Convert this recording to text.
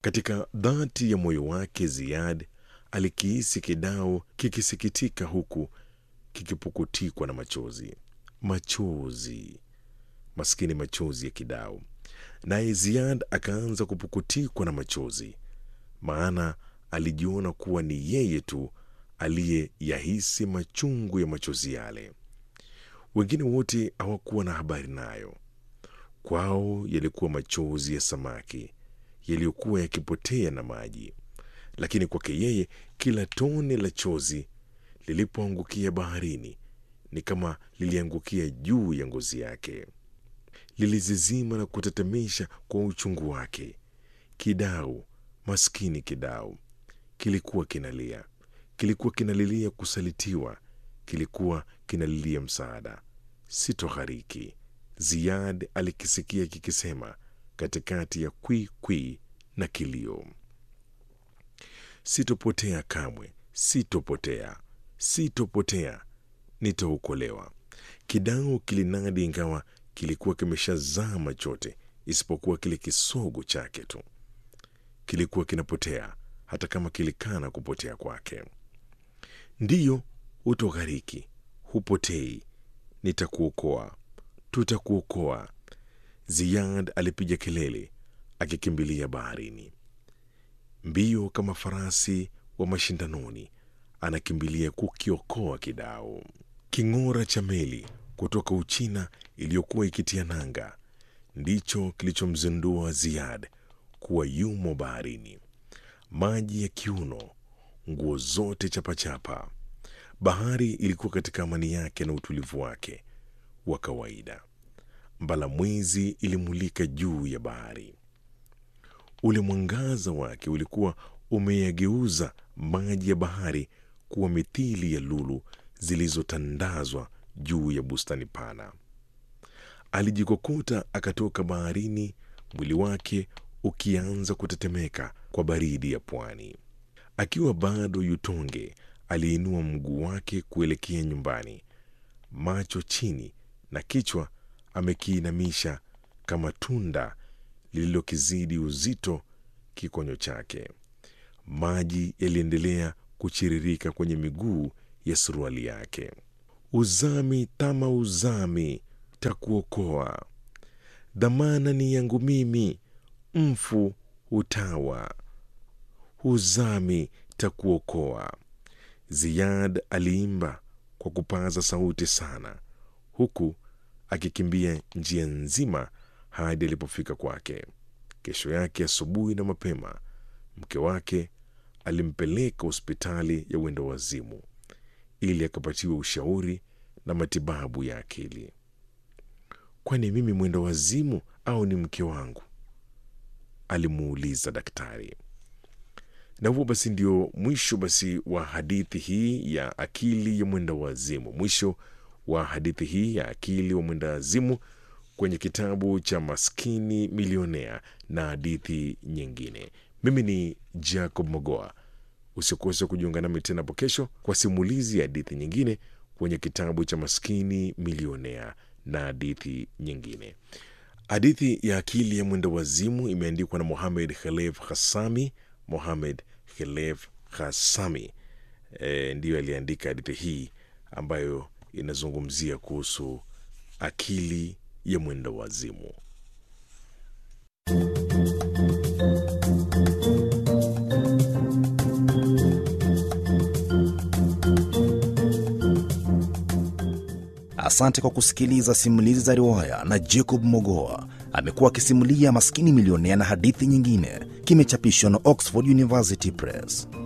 Katika dhati ya moyo wake, Ziad alikihisi kidao kikisikitika huku kikipukutikwa na machozi. Machozi, maskini, machozi ya kidao. Naye Ziad akaanza kupukutikwa na machozi, maana alijiona kuwa ni yeye tu aliyeyahisi machungu ya machozi yale. Wengine wote hawakuwa na habari nayo. Kwao yalikuwa machozi ya samaki yaliyokuwa yakipotea na maji, lakini kwake yeye kila tone la chozi lilipoangukia baharini ni kama liliangukia juu ya ngozi yake, lilizizima na kutetemesha kwa uchungu wake. Kidau, maskini kidau, kilikuwa kinalia, kilikuwa kinalilia kusalitiwa, kilikuwa kinalilia msaada. Sitoghariki, Ziad alikisikia kikisema katikati ya kwi kwi na kilio. Sitopotea kamwe, sitopotea, sitopotea, nitaokolewa. Kidao kilinadi, ingawa kilikuwa kimeshazama chote isipokuwa kile kisogo chake tu. Kilikuwa kinapotea hata kama kilikana kupotea kwake. Ndiyo, hutoghariki, hupotei, nitakuokoa, tutakuokoa. Ziyad alipiga kelele akikimbilia baharini, mbio kama farasi wa mashindanoni, anakimbilia kukiokoa kidao. King'ora cha meli kutoka Uchina iliyokuwa ikitia nanga ndicho kilichomzindua Ziyad kuwa yumo baharini. Maji ya kiuno, nguo zote chapachapa. Bahari ilikuwa katika amani yake na utulivu wake wa kawaida. Mbalamwizi ilimulika juu ya bahari. Ule mwangaza wake ulikuwa umeyageuza maji ya bahari kuwa mithili ya lulu zilizotandazwa juu ya bustani pana. Alijikokota akatoka baharini, mwili wake ukianza kutetemeka kwa baridi ya pwani. Akiwa bado yutonge, aliinua mguu wake kuelekea nyumbani, macho chini na kichwa amekiinamisha kama tunda lililokizidi uzito kikonyo chake. Maji yaliendelea kuchiririka kwenye miguu ya suruali yake. Uzami tama uzami, takuokoa. Dhamana ni yangu mimi, mfu utawa. Uzami takuokoa. Ziyad aliimba kwa kupaza sauti sana, huku akikimbia njia nzima hadi alipofika kwake. Kesho yake asubuhi na mapema, mke wake alimpeleka hospitali ya uenda wazimu ili akapatiwa ushauri na matibabu ya akili. Kwani mimi mwenda wazimu au ni mke wangu? alimuuliza daktari. Na huo basi ndio mwisho basi wa hadithi hii ya akili ya mwenda wazimu, mwisho wa hadithi hii ya akili wa mwenda wazimu kwenye kitabu cha Maskini Milionea na hadithi nyingine. Mimi ni Jacob Mogoa. Usikose kujiunga nami tena hapo kesho kwa simulizi ya hadithi nyingine kwenye kitabu cha Maskini Milionea na hadithi nyingine. Hadithi ya akili ya mwenda wazimu imeandikwa na Mohamed Khelef Hassami. Mohamed Khelef Hassami e, ndiyo aliandika hadithi hii ambayo inazungumzia kuhusu akili ya mwenda wazimu. Asante kwa kusikiliza simulizi za riwaya na Jacob Mogoa amekuwa akisimulia Maskini Milionea na hadithi nyingine. Kimechapishwa na Oxford University Press.